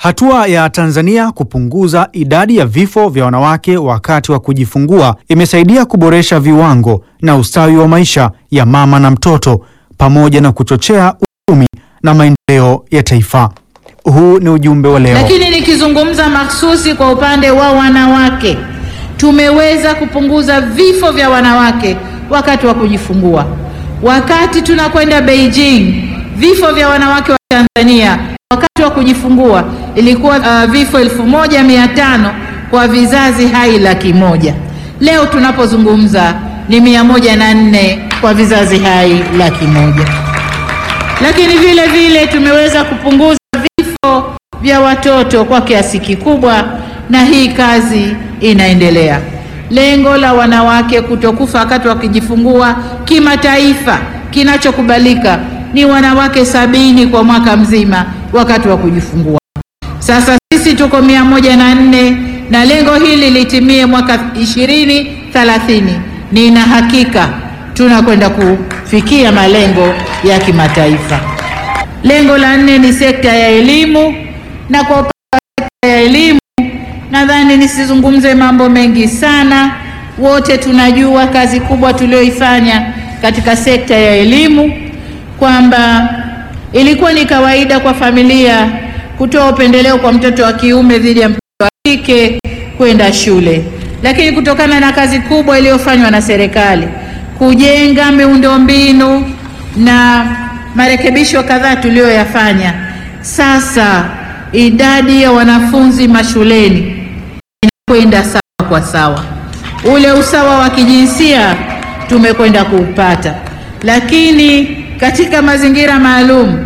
Hatua ya Tanzania kupunguza idadi ya vifo vya wanawake wakati wa kujifungua imesaidia kuboresha viwango na ustawi wa maisha ya mama na mtoto pamoja na kuchochea uchumi na maendeleo ya taifa. Huu ni ujumbe wa leo. Lakini nikizungumza mahsusi kwa upande wa wanawake, tumeweza kupunguza vifo vya wanawake wakati wa kujifungua. Wakati tunakwenda Beijing, vifo vya wanawake wa Tanzania wakati wa kujifungua ilikuwa uh, vifo elfu moja mia tano kwa vizazi hai laki moja. Leo tunapozungumza ni mia moja na nne kwa vizazi hai laki moja. Lakini vile vile tumeweza kupunguza vifo vya watoto kwa kiasi kikubwa, na hii kazi inaendelea. Lengo la wanawake kutokufa wakati wakijifungua kimataifa, kinachokubalika ni wanawake sabini kwa mwaka mzima wakati wa kujifungua. Sasa sisi tuko mia moja na nne na lengo hili litimie mwaka ishirini thelathini. Nina hakika tunakwenda kufikia malengo ya kimataifa. Lengo la nne ni sekta ya elimu, na kwa upande wa sekta ya elimu nadhani nisizungumze mambo mengi sana. Wote tunajua kazi kubwa tulioifanya katika sekta ya elimu, kwamba ilikuwa ni kawaida kwa familia kutoa upendeleo kwa mtoto wa kiume dhidi ya mtoto wa kike kwenda shule, lakini kutokana na kazi kubwa iliyofanywa na serikali kujenga miundombinu na marekebisho kadhaa tuliyoyafanya, sasa idadi ya wanafunzi mashuleni inakwenda sawa kwa sawa. Ule usawa wa kijinsia tumekwenda kuupata, lakini katika mazingira maalum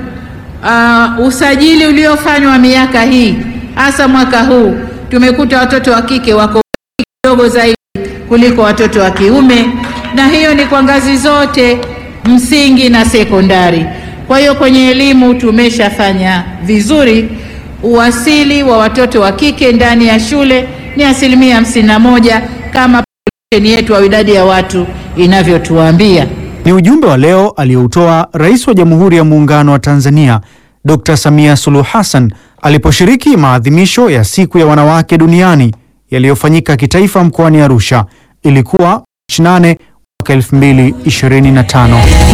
uh, usajili uliofanywa miaka hii hasa mwaka huu tumekuta watoto wa kike wako kidogo zaidi kuliko watoto wa kiume, na hiyo ni kwa ngazi zote msingi na sekondari. Kwa hiyo kwenye elimu tumeshafanya vizuri. Uwasili wa watoto wa kike ndani ya shule ni asilimia hamsini na moja kama population yetu au idadi ya watu inavyotuambia. Ni ujumbe wa leo aliyoutoa Rais wa Jamhuri ya Muungano wa Tanzania Dr. Samia Suluhu Hassan aliposhiriki maadhimisho ya Siku ya Wanawake Duniani yaliyofanyika kitaifa mkoani Arusha. Ilikuwa Machi 8 mwaka 2025.